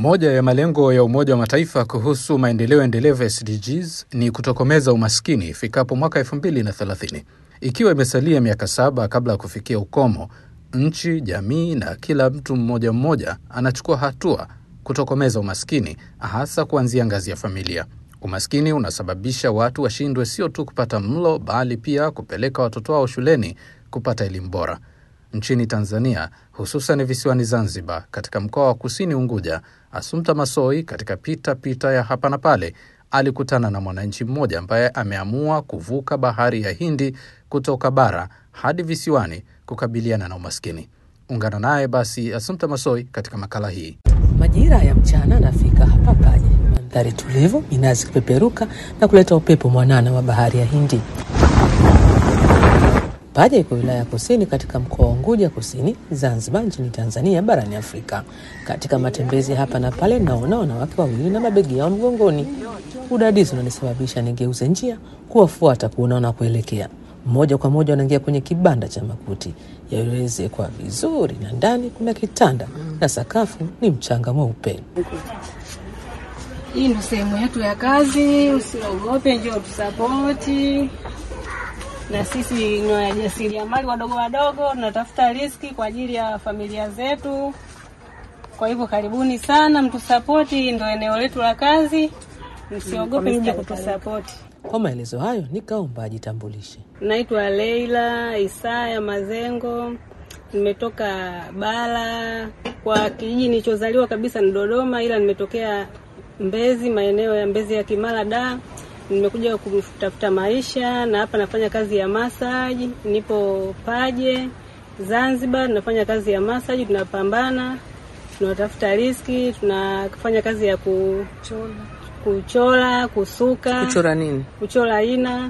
Moja ya malengo ya Umoja wa Mataifa kuhusu maendeleo endelevu SDGs ni kutokomeza umaskini ifikapo mwaka 2030. Ikiwa imesalia miaka saba kabla ya kufikia ukomo, nchi, jamii na kila mtu mmoja mmoja anachukua hatua kutokomeza umaskini, hasa kuanzia ngazi ya familia. Umaskini unasababisha watu washindwe sio tu kupata mlo, bali pia kupeleka watoto wao shuleni kupata elimu bora. Nchini Tanzania, hususan visiwani Zanzibar, katika mkoa wa Kusini Unguja, Asumta Masoi katika pita pita ya hapa na pale alikutana na mwananchi mmoja ambaye ameamua kuvuka bahari ya Hindi kutoka bara hadi visiwani kukabiliana na umaskini. Ungana naye basi Asumta Masoi katika makala hii. Majira ya mchana nafika hapa Paje, mandhari tulivu, minazi kupeperuka na kuleta upepo mwanana wa bahari ya Hindi. Paje iko wilaya ya Kusini katika mkoa wa Unguja Kusini, Zanzibar, nchini Tanzania, barani Afrika. Katika matembezi hapa na pale, naona wanawake wawili na mabegi yao mgongoni. Udadisi unanisababisha nigeuze njia kuwafuata kuona wanakuelekea. Moja kwa moja wanaingia kwenye kibanda cha makuti yaliyoezekwa vizuri, na ndani kuna kitanda na sakafu ni mchanga mweupe. Hii ndo sehemu yetu ya kazi, usiogope, njoo tusapoti. Na sisi ni wajasiriamali wadogo wadogo, tunatafuta riski kwa ajili ya familia zetu. Kwa hivyo karibuni sana, mtusapoti, ndo eneo letu la kazi, msiogope, mje kutusapoti. Kwa maelezo hayo, nikaomba ajitambulishe. Naitwa Leila Isaya Mazengo, nimetoka bara. Kwa kijiji nilichozaliwa kabisa ni Dodoma, ila nimetokea Mbezi, maeneo ya Mbezi ya Kimara da. Nimekuja kutafuta maisha na hapa nafanya kazi ya masaji. Nipo Paje Zanzibar, nafanya kazi ya masaji, tunapambana, tunatafuta riski, tunafanya kazi ya kuchora, kuchora kusuka Kuchora nini? kuchora aina,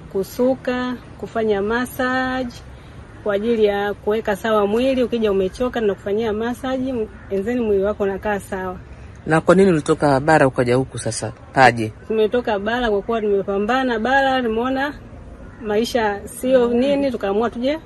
kusuka, kufanya massage kwa ajili ya kuweka sawa mwili. Ukija umechoka na kufanyia massage, enzeni mwili wako unakaa sawa. Na kwa nini ulitoka bara ukaja huku sasa Paje? Tumetoka bara kwa kuwa tumepambana bara, tumeona maisha sio nini, tukaamua tuje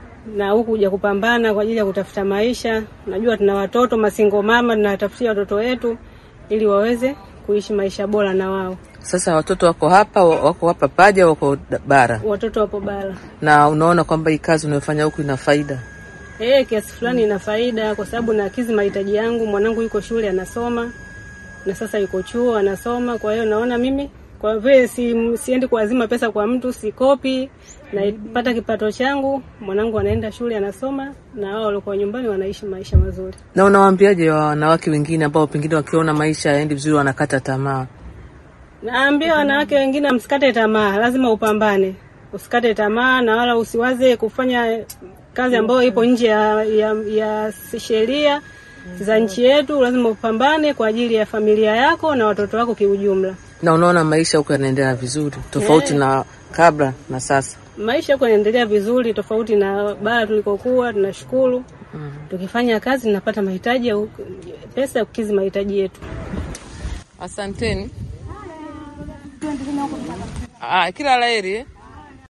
na huku kuja kupambana kwa ajili ya kutafuta maisha. Najua tuna watoto masingo mama, tunawatafutia watoto wetu ili waweze kuishi maisha bora na wao. Sasa watoto wako hapa, wako hapa Paje, wako da- bara, Watoto wapo bara. na unaona kwamba hii kazi unayofanya huku ina faida. Eh, kiasi fulani ina faida kwa sababu nakidhi mahitaji yangu. Mwanangu yuko shule anasoma, na sasa yuko chuo anasoma. Kwa hiyo naona mimi kwa vile si, siendi kuazima pesa kwa mtu, sikopi, napata kipato changu. Mwanangu anaenda shule anasoma, na wao walikuwa nyumbani wanaishi maisha mazuri. Na unawaambiaje wa wanawake wengine ambao pengine wakiona maisha yaendi vizuri wanakata tamaa? Naambia wanawake wengine msikate tamaa, lazima upambane, usikate tamaa na wala usiwaze kufanya kazi ambayo ipo nje ya, ya, ya sheria za nchi yetu. Lazima upambane kwa ajili ya familia yako na watoto wako kiujumla. Na unaona maisha huku yanaendelea vizuri tofauti na kabla na sasa? Maisha yako yanaendelea vizuri, tofauti na bara tulikokuwa. Tunashukuru tukifanya kazi tunapata mahitaji ya pesa ya kukidhi mahitaji yetu. Asanteni. Ah, kila laheri eh?